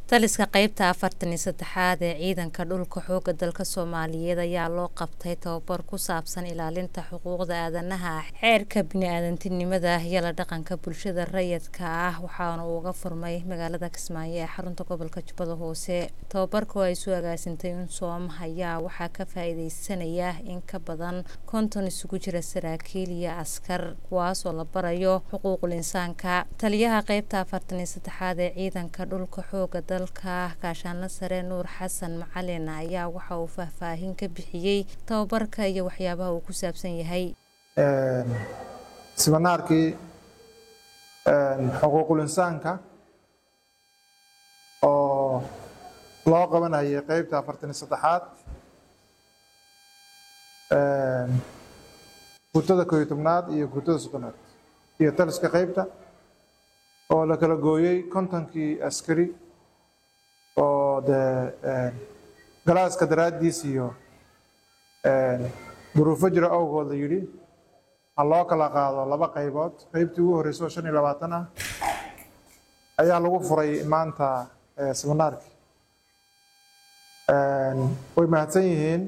taliska qeybta afartan iyo saddexaad ee ciidanka dhulka xooga dalka soomaaliyeed ayaa loo qabtay tababar ku saabsan ilaalinta xuquuqda aadanaha xeerka bini-aadantinimada iyo la dhaqanka bulshada rayidka ah waxaana uu uga furmay magaalada kismaayo ee xarunta gobolka jubbada hoose tababarku ay isu agaasintay unsom ayaa waxaa ka faa-iideysanaya in ka badan konton isugu jira saraakiil iyo askar kuwaas oo la barayo xuquuqul insaanka taliyaha qeybta afartan iyo saddexaad ee ciidanka dhulka xooga dalka gaashaanla sare nuur xasan macalin ayaa waxa uu faahfaahin ka bixiyey tababarka iyo waxyaabaha uu ku saabsan yahay siminaarkii xuquuqul insaanka oo loo qabanayay qeybta afartan iyo saddexaad guutada kooiyo tobnaad iyo guutada soddonaad iyo taliska qeybta oo la kala gooyey kontonkii askari oo dee galaaska daraaddiis iyo duruufo jira awgood la yidhi ha loo kala qaado laba qaybood qeybtii ugu horreysay oo shan iyo labaatan ah ayaa lagu furay maanta siminaarkii way mahadsan yihiin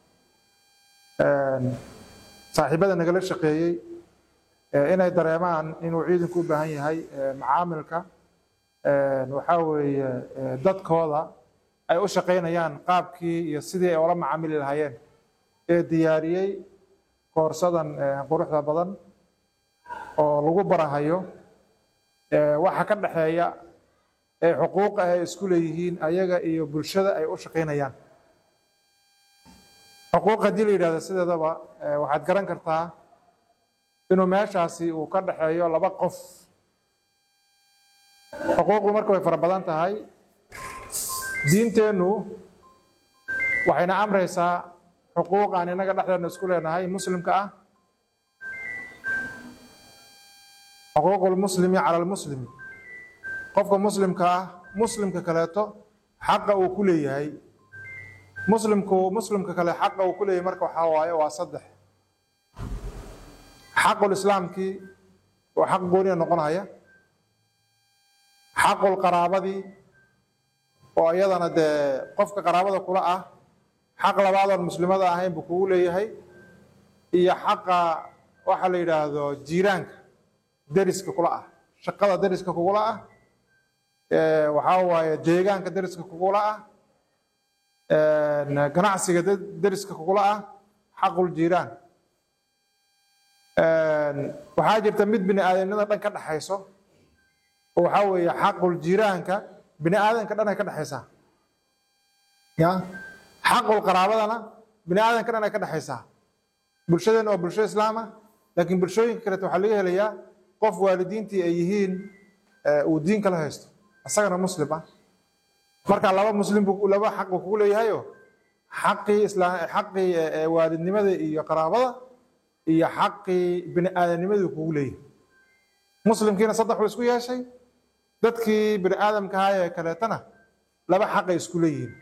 saaxiibada nagala shaqeeyey inay dareemaan inuu ciidanku u baahan yahay macaamilka waxaa weeye dadkooda ay u shaqaynayaan qaabkii iyo sidii ay ula macaamili lahaayeen ee diyaariyey koorsadan quruxda badan oo lagu barahayo waxa ka dhexeeya ee xuquuq ah ay isku leeyihiin ayaga iyo bulshada ay u shaqaynayaan xuquuq haddii la yidhahdo sideedaba waxaad garan kartaa inuu meeshaasi uu ka dhexeeyo laba qof xuquuqdu marka way fara badan tahay diinteennu waxayna amraysaa xuquuq aan innaga dhexdeedna isku leenahay muslimka ah xuquuqu lmuslimi cala lmuslimi qofka muslimka ah muslimka kaleeto xaqa uu ku leeyahay muslimku muslimka kale xaqa uu ku leeyahay marka waxaa waaye waa saddex xaqul islaamkii oo xaq gooniya noqonaya xaqul qaraabadii oo iyadana dee qofka qaraabada kula ah xaq labaadoon muslimada ahayn buu kugu leeyahay iyo xaqa waxa la yidhaahdo jiiraanka deriska kula ah shaqada deriska kugula ah waxaa waaye deegaanka deriska kugula ah ganacsiga deriska kugula ah xaqul jiiraan waxaa jirta mid bini aadamnimada dhan ka dhexayso oo waxaa weeye xaqul jiiraanka bini aadanka dhan ay ka dhexaysaa ya xaqul qaraabadana bini aadanka dhan ay ka dhexaysaa bulshadeenna waa bulsho islaama laakiin bulshooyinka kaleeto waxaa laga helayaa qof waalidiintii ay yihiin uu diin kala haysto isagana muslim ah marka laba muslim buu laba xaq buu kugu leeyahayo xaqii islaam xaqii waalidnimada iyo qaraabada iyo xaqii bini aadamnimadii kugu leeyahay muslimkiina saddex buu isku yeeshay dadkii bini aadamka ahaa ee kaleetana laba xaqay isku leeyihiin